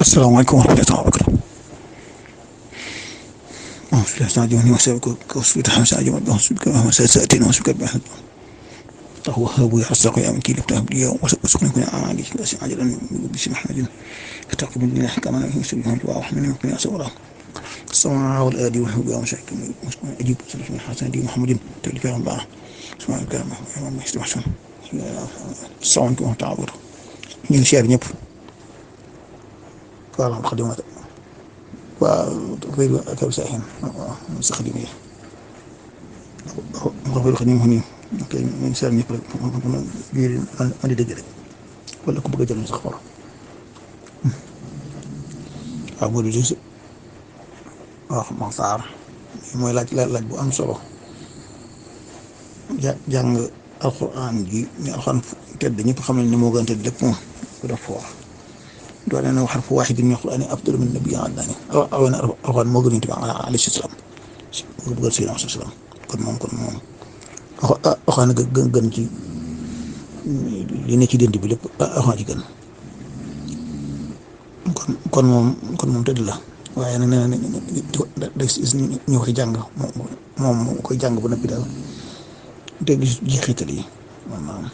asalaamaaleykum wa rahmatulah wa barakatuh. أعوذ بالله من الشيطان الرجيم وأعوذ بك من الشيطان الرجيم وأعوذ بك من سيئات وأعوذ بك من الله وهاب يرزق يا مكين افتح لي وارزقني من أعالي لا عجلا بسم محمد فتقبل مني كما يسلم الدعاء وحمني وقني أسورا السماء والآدي والهدى ومشاكل أجيب صلى من حسن دي محمد تلك يا الله سبحانك يا محمد ما يستوى حسن السلام عليكم ورحمة الله وبركاته ñu ngi siyaar ñëpp waaw xadimat waaw réew ak ab saaxin waaw sa xadim yi xafal xadim xam ni ok ñu ngi siyaar ñëpp rek biir andi dëgg rek wala ku bëgg a jël sax xor waaw boo di wax Maxtaar mooy laaj laaj bu am solo ja jàng alxuraan ji ñu alxuraan tedd ñëpp xam nañ ne moo gën a tedd lépp moom ko def foofu doole na wax fu waaxid min alxuraan afdalu min nabi àddaani aw na alxuraan moo gën a tudd alayhi salaam moo bëgg sayyidina salaam kon moom kon moom alxuraan gën gën ci li ne ci dënd bi lépp alxuraan ci gën kon kon moom kon moom tëdd la waaye nag nee na ñu koy jàng moom moom koy jàng ba noppi daal te gis jeexital yi maanaam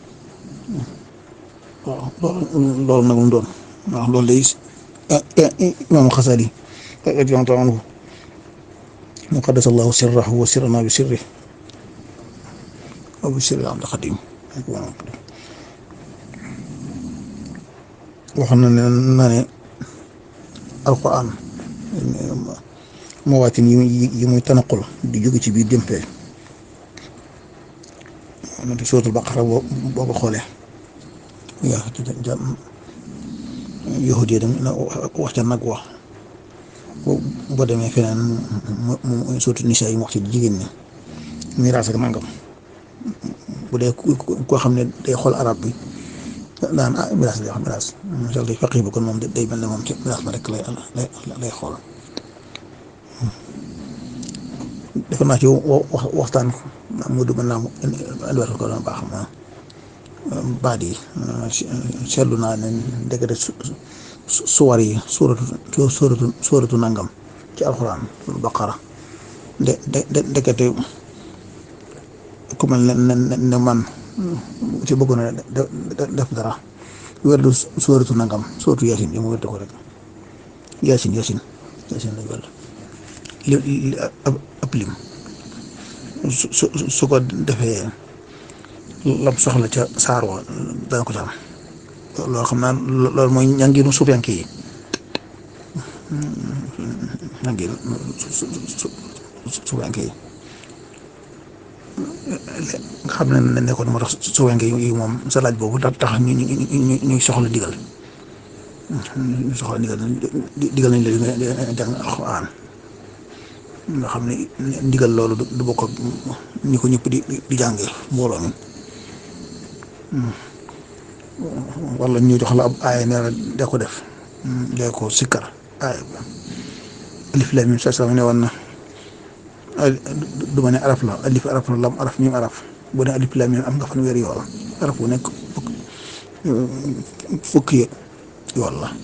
waaw loolu nag mu doon waaw loolu day imaam Xasali radiyallaahu anhu mu qaddasa Allaahu sirrahu wa sirranaa bi sirrihi wa bi sirri Abdul Xadim wax na ne na ne alquran mawaatin yi muy tanaqul di jóge ci biir jëmpee nante suratul baqara boo boo ko xoolee yaa ja yahud yi dem wax ca nag wax boo demee feneen mu mu surtout nisa yi mu wax ci jigéen ñi miraas ak nangam bu dee koo xam ne day xool arab bi daan ah miraas lay wax miraas masal day faqih bi kon moom day mel ne moom ci miraas ma rek lay lay lay xool defe naa ci waxtaan mu du mën naa indiwaat ko doon baax ma baat yi seetlu naa ne ndekete suwar yi suuratu suuratu suuratu nangam ci alxuraan baqara de de ndekete ku mel ne ne man ci bëggoon na def dara werdu suuratu nangam suuratu yaasin yi mu werde ko rek yaasin yaasin yaasin lañ werde li li ab lim su su su ko defee lam soxla ca saar wa dana ko ca am loolu xam naa loolu mooy ñangiinu suufiyanke yi ñangiinu suufiyanke yi nga xam ne nekkoon moo tax suufiyanke yi moom sa laaj boobu tax tax ñu ñu ñuy soxla digal ñu soxla digal digal nañ la jàng alxuraan nga xam ne ndigal loolu du bokk ak ñi ko ñëpp di di jàngee mbooloo mi wala ñu jox la ab aaya ne la de ko def de ko sikkar aaya alif lam mim sa ne woon na du ma ne araf la alif araf la lam araf mim araf bu ne alif lam mim am nga fan weer yool araf bu nekk fukki yool la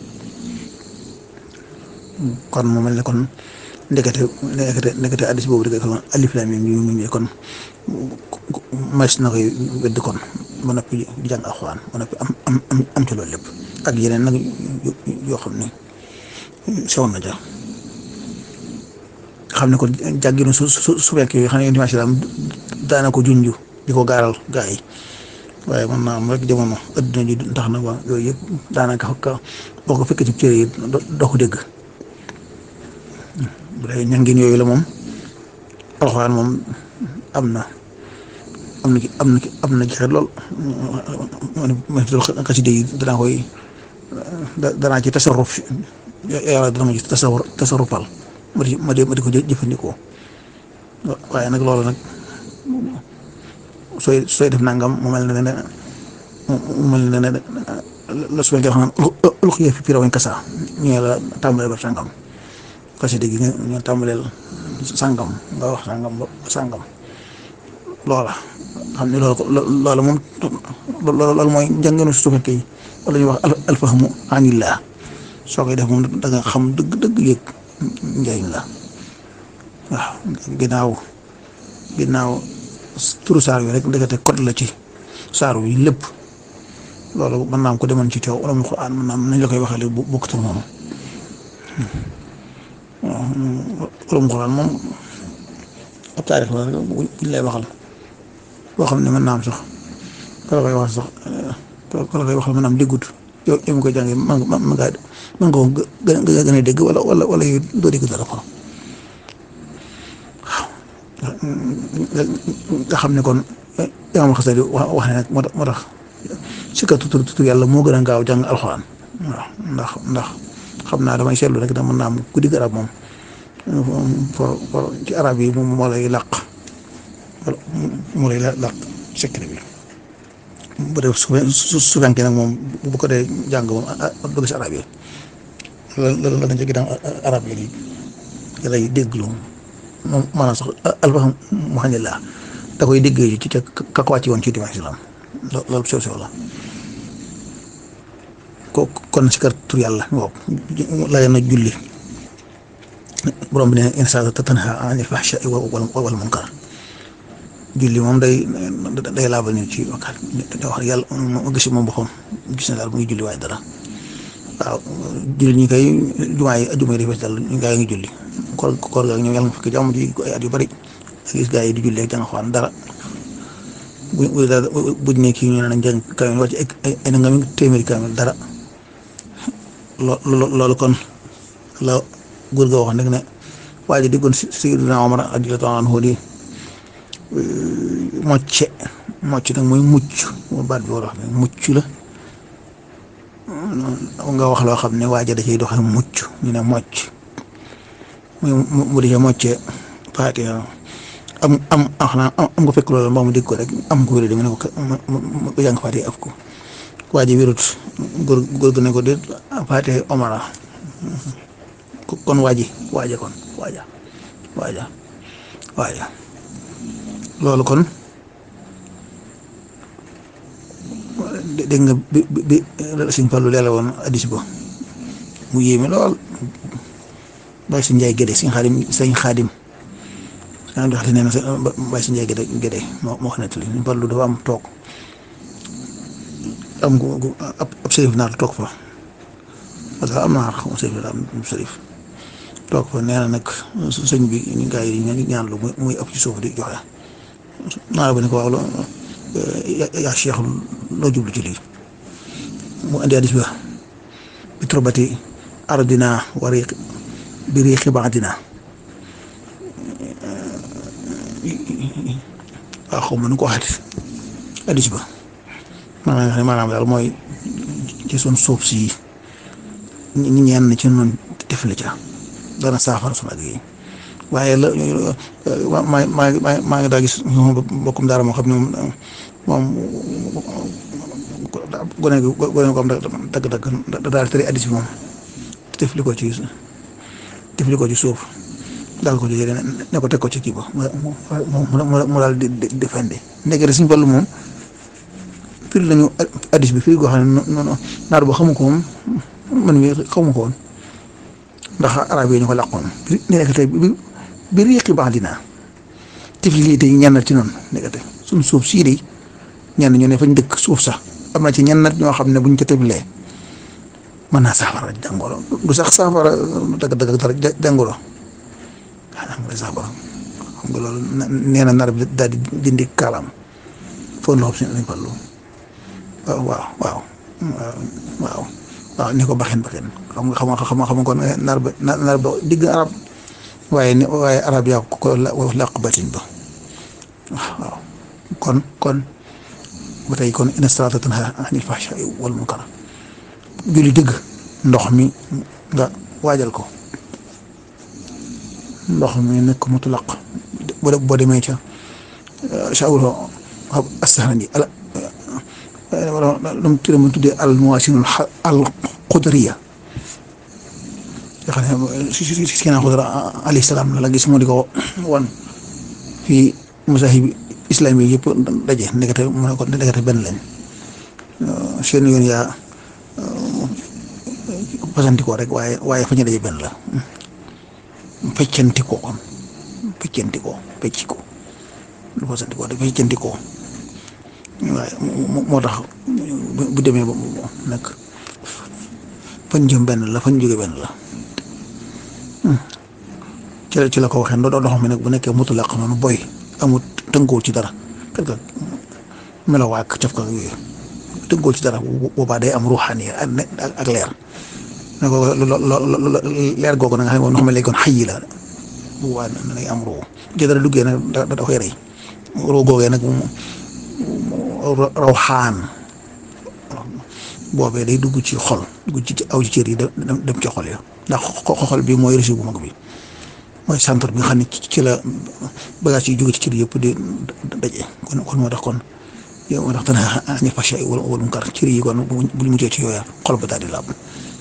kon mu mel ne kon ndekete ndekete ndekete addis boobu dëgg kon alif laam miim yu mu kon mas na koy wedd kon ba noppi di jàng alxuraan ba noppi am am am ci loolu lépp ak yeneen nag yoo xam ne sew na ja xam ne kon jàgginu su su su fekkee yoo xam ne dimanche daal daana ko junj di ko gaaral gaa yi waaye man naa am rek jamono adduna ji tax na ba yooyu yëpp daanaka boo ko fekkee ci cër yi doo ko dégg. bu dee ñangin yooyu la moom alxuraan moom am na am na am na am na jeexit lool man xasida yi danaa koy danaa ci tasarruf yàlla dana ma ci tasawur tasarrufal ma di ma di ma di ko jëfandikoo waaye nag loolu nag sooy sooy def nangam mu mel ne ne mu mel ne ne la su fekkee xam naan ulqiya fi firawin kasa ñu la tàmbalee ba sangam xasida gi nga nga tàmbaleel sàngam nga wax sàngam ba sàngam loola xam ne loolu loola moom loolu mooy njànginu su fekkee wala ñuy wax alfahmu anillah soo koy def moom da nga xam dëgg dëgg yëg njëriñ la waaw ginnaaw ginnaaw turu saar wi rek ndekete code la ci saar wi lépp loolu mën naa am ko demoon ci teew wala mu Alxuraan mën naa am nañ la koy waxale bu bokkut ak moom waaw wala mu Alxuraan moom ab taarix la rek buñ lay waxal boo xam ne mën naa am sax kala koy wax sax kala koy waxal mën naa am déggut yow yow mi koy jàngee mën nga mën ngaa mën nga ko gën a gën a dégg wala wala wala yow doo dégg dara kon waaw nga xam ne kon imaam Xasali wax wax ne nag moo tax moo tax si kat tur tur yàlla moo gën a gaaw jàng alxuraan waaw ndax ndax xam naa damay seetlu rek da mën naa am ku digg arab moom for for ci arab yi moom moo lay làq moo lay làq secret bi bu dee su su su fekkee nag moom bu ko dee jàng moom dugg si arab yi la la dañ ci ginnaaw arab yi di lay déglu moom maanaam sax alfaham muhanillah da koy déggee ci ca ka ko wàcc woon ci dimanche islam loolu sew sew la ko kon si kër tur yàlla waaw la na julli borom bi ne insa tanha anil fahsha'i wal munkar julli moom day day laabal nit ci wakkaat da wax yàlla mu gis moom boppam gis na daal mu ngi julli waaye dara waaw julli ñi koy jumaa yi jumaa yi dafay dal ñu gaa yi ngi julli koor koor ga ñoom yàlla nga fekk jàmm ji ay at yu bari ak gis gaa yi di julli ak jàng xawaan dara bu buñ ne kii ñu ne nañ jàng kaamil wàcc ay ay nga mi téeméeri kaamil dara loo loolu kon la góor ga waxoon rek ne waa ji diggoon Sayyidina Omar radiyallaahu anhu di mocce mocc nag mooy mucc mu baat bi war a wax mucc la nga wax loo xam ne waa ji da ciy doxal mucc ñu ne mocc muy mu di ca mocce Faatiha am am xanaa am nga fekk loolu mbaa mu dégg ko rek am ko wér di nga ne ko mu jàng Faatiha af ko waa ji wérut góor góor gu ne ko déet Faatiha Omar kon waa ji waaja kon waaja waaja waaja loolu kon dégg nga bi bi Sëñ Fallu leela woon addis ba mu yéeme lool bàyyi si njaay gédé sëñ xaadim sëñ xaadim sëñ joxate nee na bàyyi si njaay gédé gédé moo moo xam ne tali Sëñ Fallu dafa am toog am ab ab sërif naar toog fa parce que am naar xam sërif la am sërif toog fa nee na nag sëñ bi ñu gaa yi ñu ñaan lu muy ëpp ci suuf di joxe naar ba ne ko waaw loo yaa cheikh loo jublu ci lii mu indi addis ba bi turbati ardina wa riq bi riqi baadina waaw xaw ma nu ko waxati addis ba maanaam maanaam daal mooy ci sun suuf si ñi ñenn ci noonu tifli ca dana saafara sunu ak yi waaye la maa maa maa maa ngi daa gis mbokkum daara moo xam ne moom gone gi gone gi ko am dagg-dagg da daal tëri addis bi moom tifli ko ci tifli ko ci suuf daal ko ci ne ko teg ko ci kii ba mu mu daal di di fendi ndekete Sëñ Fallu moom firi lañu addis bi firi goo xam ne noonu naar boo xamu ko moom man mi xamu ko woon ndax arab yi ñu ko làqoon ni nekk tey bi bi riiqi baax dinaa tifli lii tey ñennat ci noonu nekkate suñ suuf sii de ñenn ñu ne fañ dëkk suuf sax am na ci ñennat ñoo xam ne buñ ko tiflee mën naa saafara jàngoro du sax saafara dëgg dëgg dara jàngoro ah nga saafara xam nga loolu nee na nar bi daal di dindi kaalaam foo loxo si lañ fallu waaw waaw waaw waaw waaw ni ko baxin baxin xam nga xam nga xam nga xam nga kon nar ba nar ba digg arab waaye ni waaye arab yaa ko ko làq batin ba waaw kon kon ba tey kon inna salaata tanhaa anil fahshaa'i wal munkar julli dëgg ndox mi nga waajal ko ndox mi nekk mutlaq boo boo demee ca shawro astahani ala lu mu tuddee mu tuddee al mawaasinul al qudriya nga xam ne si si si keneen xudra alayhi salaam la la gis moo di ko wan fii masahib islami yëpp daje ndekete mu ne ko ndekete benn lañ seen yoon yaa fasantikoo rek waaye waaye fa ñu daje benn la feccantikoo kon feccantikoo fecci ko lu fasantikoo rek feccantikoo waaye moo tax bu demee ba nag fan jëm benn la fan jóge benn la ci la ci la ko waxee ndox mi nag bu nekkee mutlaq noonu boy amut tënkuwul ci dara kat ka melawaak caf ka yooyu tënkuwul ci dara boobaa day am ruuxaani ak leer ne ko leer googu na nga xam ne ndox mi léegi kon xëy la boobaa day am ruu ci dara duggee nag da da koy rey ruu googee nag rawxaan boobee day dugg ci xol dugg ci aw ci cër yi dem ci xol ya ndax xol bi mooy réseau bu mag bi mooy centre bi nga xam ne ci la bagage yi jóge ci cër yëpp di daje kon kon moo tax kon yow moo tax dana añi fâché wala wala mu kar cër yi kon bu ñu mujjee ci yooya xol ba daal di laab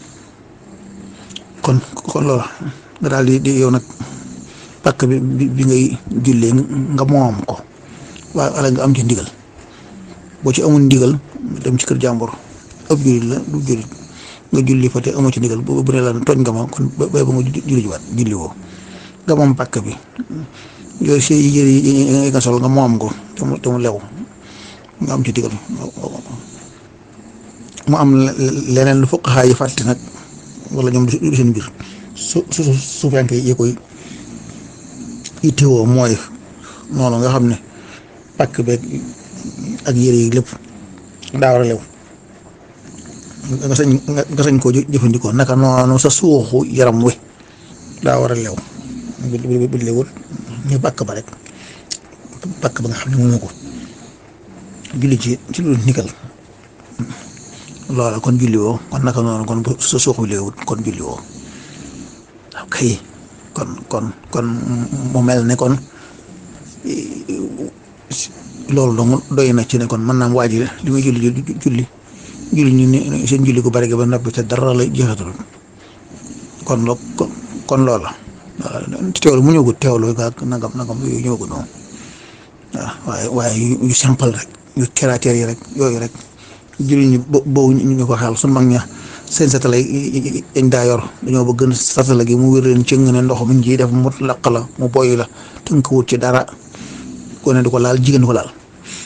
kon kon loola nga daal di di yow nag pàkk bi bi ngay jullee nga moom ko waaye ala nga am ci ndigal boo ci amul ndigal dem ci kër jàmbur ëpp jullit la du jullit nga julli fa te amoo ci ndigal bu bu ne la tooñ nga ma kon bay ba nga julli jiwaat julli woo nga moom pàkk bi yooyu si yére yi nga sol nga moom ko te mu te mu lew nga am ci ndigal mu am leneen lu fuqahaa yi fàtte nag wala ñoom du seen mbir su su su fekkee yi koy itteewoo mooy noonu nga xam ne pàkk beeg ak yére yi lépp daa war a lew nga sañ nga sañ koo jëfandikoo naka noonu sa suuxu yaram wi daa war a lew bu bu lewul ñu pàkk ba rek pàkk ba nga xam ne moomu ko julli ci ci lu nikkal loola kon julli woo kon naka noonu kon bu sa suuxu lewul kon julli woo ok kon kon kon mu mel ne kon loolu dong doy na ci ne kon mën naa waaj li muy julli julli julli ñu ne seen julli ko bari ba noppi te dara la jeexatul kon loo kon loola teewlu mu ñëwagul teewlu ga nangam nangam yooyu ñëwagul noonu waaw waaye waaye yu simple rek yu caractère yi rek yooyu rek julli ñu boobu ñu ko xel su mag ña seen satala yi dañ daa yor dañoo bëgg satala gi mu wér leen ci ne ndox mi ciy def mu laq la mu boy la tënk wut ci dara ko ne du ko laal jigéen du ko laal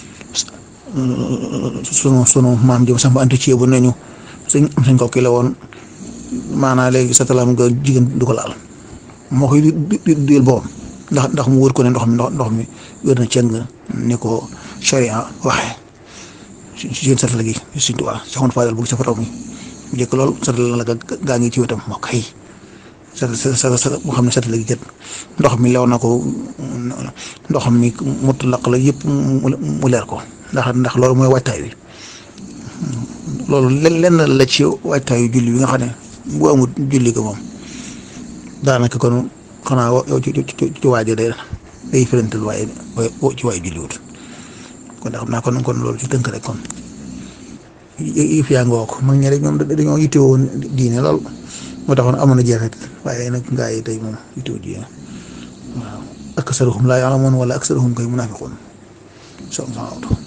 sunu sunu maam jëm sax ba anti ceebu nañu suñ am sañ ko kii la woon maanaa léegi satalaam nga jigéen du ko laal moo koy di duyal boppam ndax ndax mu wër ko ne ndox mi ndox mi wér na cëng ni ko charia waxee si seen satala gi suñ tuwaa saxoon faadal bugg sa fataw mi bu njëkk lool satala la gaa ngi ci wetam moo kay sa sa sa boo xam ne satala gi kat ndox mi lew na ko ndox mi mut laq la yëpp mu leer ko ndax ndax loolu mooy waajtaay wi loolu lenn la ci waajtaayu julli bi nga xam ne bu amul julli ko moom daanaka kon xanaa yow ci ci waaje day day firantal waaye ci waaye julli wut kon xam naa kon kon loolu ci tënk rek kon yëf yaa ngoo ko mag ñi rek ñoom dañoo yittewoo diine lool moo taxoon amoon na jeexit waaye nag gaa yi tey moom yittewoo diine waaw aksaruhum laa ya'lamuun wala aksaruhum kay munaafiquun